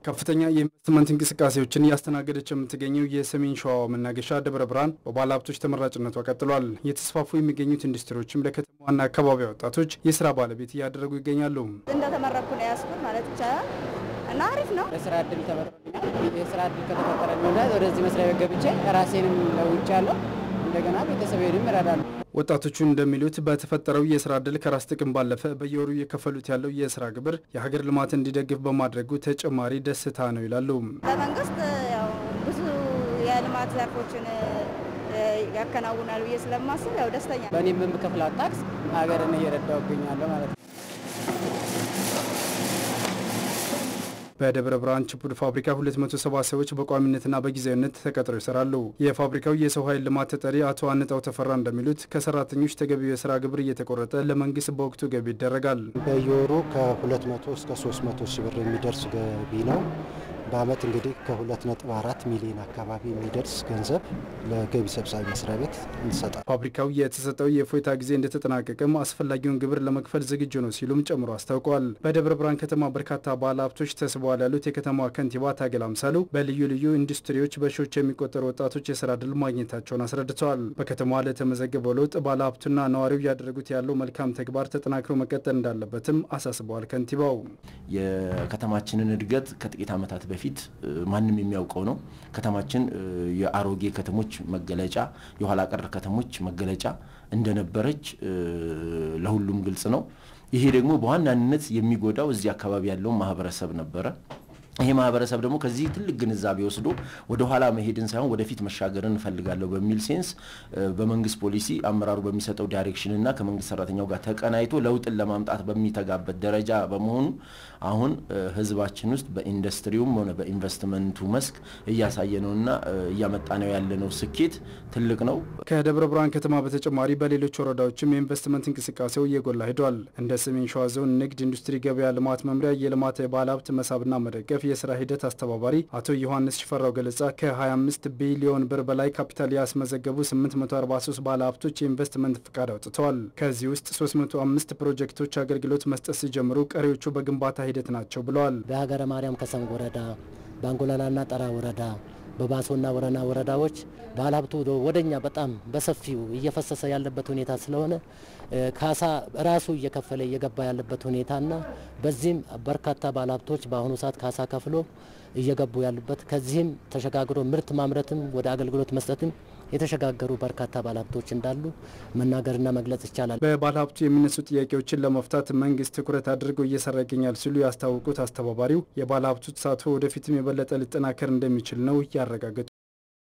ከፍተኛ የኢንቨስትመንት እንቅስቃሴዎችን እያስተናገደች የምትገኘው የሰሜን ሸዋ መናገሻ ደብረ ብርሃን በባለ ሀብቶች ተመራጭነቷ ቀጥሏል። የተስፋፉ የሚገኙት ኢንዱስትሪዎችም ለከተማዋና አካባቢ ወጣቶች የስራ ባለቤት እያደረጉ ይገኛሉ። እንደተመረኩ ነው ያስኩት ማለት ይቻላል እና አሪፍ ነው። የስራ እድል ተፈጥሮልኛል። የስራ እድል ከተፈጠረልኝ ወዲያ ወደዚህ መስሪያ ቤት ገብቼ ራሴንም ለውጫለሁ፣ እንደገና ቤተሰቤንም እረዳለሁ። ወጣቶቹ እንደሚሉት በተፈጠረው የስራ እድል ከራስ ጥቅም ባለፈ በየወሩ እየከፈሉት ያለው የስራ ግብር የሀገር ልማት እንዲደግፍ በማድረጉ ተጨማሪ ደስታ ነው ይላሉ። በመንግስት ያው ብዙ የልማት ዘርፎችን ያከናውናል ብዬ ስለማስብ ያው ደስተኛ ነኝ። በእኔም የምከፍላት ታክስ ሀገርን እየረዳሁ እገኛለሁ ማለት ነው። በደብረ ብርሃን ችፑድ ፋብሪካ 270 ሰዎች በቋሚነትና በጊዜያዊነት ተቀጥረው ይሰራሉ። የፋብሪካው የሰው ኃይል ልማት ተጠሪ አቶ አንጣው ተፈራ እንደሚሉት ከሰራተኞች ተገቢው የስራ ግብር እየተቆረጠ ለመንግስት በወቅቱ ገቢ ይደረጋል። በየወሩ ከ200 እስከ 300 ሺህ ብር የሚደርስ ገቢ ነው። በአመት እንግዲህ ከ2.4 ሚሊዮን አካባቢ የሚደርስ ገንዘብ ለገቢ ሰብሳቢ መስሪያ ቤት እንሰጣል። ፋብሪካው የተሰጠው የእፎይታ ጊዜ እንደተጠናቀቀም አስፈላጊውን ግብር ለመክፈል ዝግጁ ነው ሲሉም ጨምሮ አስታውቀዋል። በደብረ ብርሃን ከተማ በርካታ ባለ ሀብቶች ተስበዋል ያሉት የከተማዋ ከንቲባ ታገል አምሳሉ በልዩ ልዩ ኢንዱስትሪዎች በሺዎች የሚቆጠሩ ወጣቶች የስራ ድል ማግኘታቸውን አስረድተዋል። በከተማዋ ለተመዘገበው ለውጥ ባለ ሀብቱና ነዋሪው እያደረጉት ያለው መልካም ተግባር ተጠናክሮ መቀጠል እንዳለበትም አሳስበዋል። ከንቲባው የከተማችንን እድገት ከጥቂት ዓመታት በፊት ማንም የሚያውቀው ነው። ከተማችን የአሮጌ ከተሞች መገለጫ፣ የኋላ ቀር ከተሞች መገለጫ እንደነበረች ለሁሉም ግልጽ ነው። ይሄ ደግሞ በዋናነት የሚጎዳው እዚህ አካባቢ ያለውን ማህበረሰብ ነበረ። ይሄ ማህበረሰብ ደግሞ ከዚህ ትልቅ ግንዛቤ ወስዶ ወደ ኋላ መሄድን ሳይሆን ወደፊት መሻገርን እንፈልጋለሁ በሚል ሴንስ በመንግስት ፖሊሲ አመራሩ በሚሰጠው ዳይሬክሽንና ከመንግስት ሰራተኛው ጋር ተቀናይቶ ለውጥን ለማምጣት በሚተጋበት ደረጃ በመሆኑ አሁን ህዝባችን ውስጥ በኢንዱስትሪውም ሆነ በኢንቨስትመንቱ መስክ እያሳየ ነውና እያመጣ ነው ያለነው ስኬት ትልቅ ነው። ከደብረ ብርሃን ከተማ በተጨማሪ በሌሎች ወረዳዎችም የኢንቨስትመንት እንቅስቃሴው እየጎላ ሄዷል። እንደ ሰሜን ሸዋ ዞን ንግድ ኢንዱስትሪ ገበያ ልማት መምሪያ የልማት የባለ ሀብት መሳብና መደገፍ የስራ ሂደት አስተባባሪ አቶ ዮሐንስ ሽፈራው ገለጻ ከ25 ቢሊዮን ብር በላይ ካፒታል ያስመዘገቡ 843 ባለ ሀብቶች የኢንቨስትመንት ፍቃድ አውጥተዋል። ከዚህ ውስጥ 305 ፕሮጀክቶች አገልግሎት መስጠት ሲጀምሩ ቀሪዎቹ በግንባታ ሂደት ናቸው ብለዋል። በሀገረ ማርያም ከሰንግ ወረዳ፣ በአንጎላላና ጠራ ወረዳ በባሶና ወረና ወረዳዎች ባለሀብቱ ወደኛ በጣም በሰፊው እየፈሰሰ ያለበት ሁኔታ ስለሆነ ካሳ ራሱ እየከፈለ እየገባ ያለበት ሁኔታና በዚህም በርካታ ባለሀብቶች በአሁኑ ሰዓት ካሳ ከፍሎ እየገቡ ያሉበት ከዚህም ተሸጋግሮ ምርት ማምረትም ወደ አገልግሎት መስጠትም የተሸጋገሩ በርካታ ባለሀብቶች እንዳሉ መናገርና መግለጽ ይቻላል። በባለሀብቱ የሚነሱ ጥያቄዎችን ለመፍታት መንግስት ትኩረት አድርጎ እየሰራ ይገኛል ሲሉ ያስታወቁት አስተባባሪው የባለሀብቱ ተሳትፎ ወደፊትም የበለጠ ሊጠናከር እንደሚችል ነው ያረጋገጡ